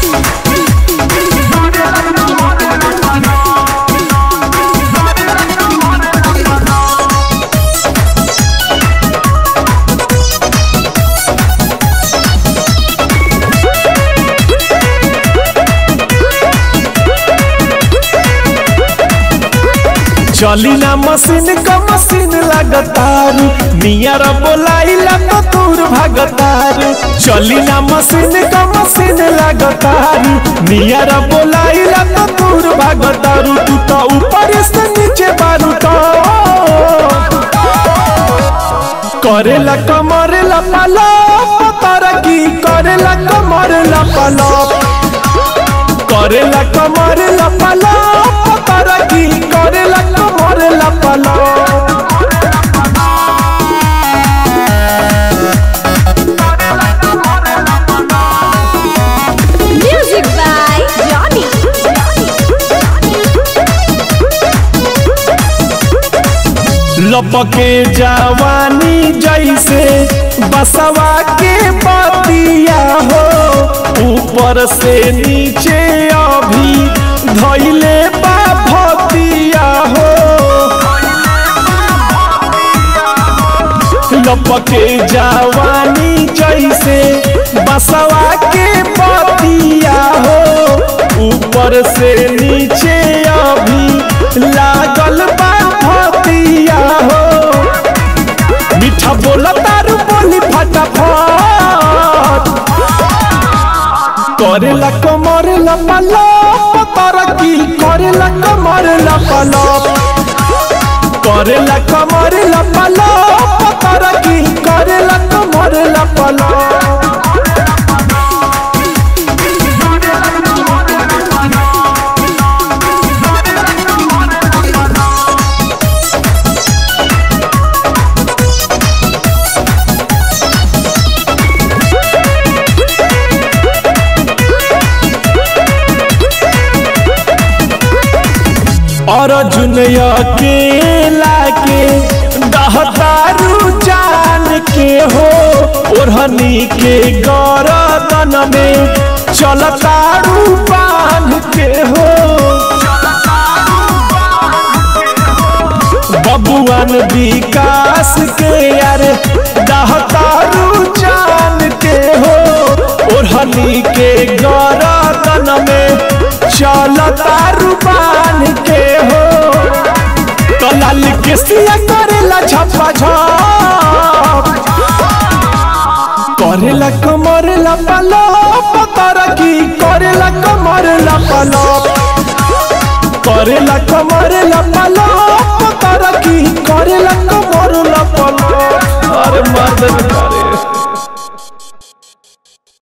चली ना मशीन का मशीन लगतारू नियर बोलाइला तो दूर भागतारू चली ना मशीन का मशीन लगतारू नियर बोलाइला तो दूर भागतारू तू तो ऊपर से नीचे बारू तो करेला कमरेला पालो तारा की करेला कमरेला पालो करेला कमरेला पालो तारा की करेला कमरेला पालो Music by Johnny. लपके जवानी जैसे बसवा के बतिया हो ऊपर से नीचे अभी धैले बा भतिया हो लपके जवानी जैसे बसवा के बतिया हो ऊपर से नीचे अभी लागल बा भतिया हो मीठा बोला तारू बोली फटाफट करेला कमरेला पालो तारा की करेला कमरेला पालो करेला कमरेला पालो तारा की करेला कमरेला पालो अर्जुन अकेला के दहतारू जान के हो ओढ़नी के गरदन में चलतारू बांध के हो बबुआन विकास के यार दहतारू जान के हो ओढ़नी के गरदन में चलतारू बांध के हो कलाल के सिया करेला छप्पा छप करेला कमरेला पालो पतारा की करेला कमरेला पालो करेला कमरेला पालो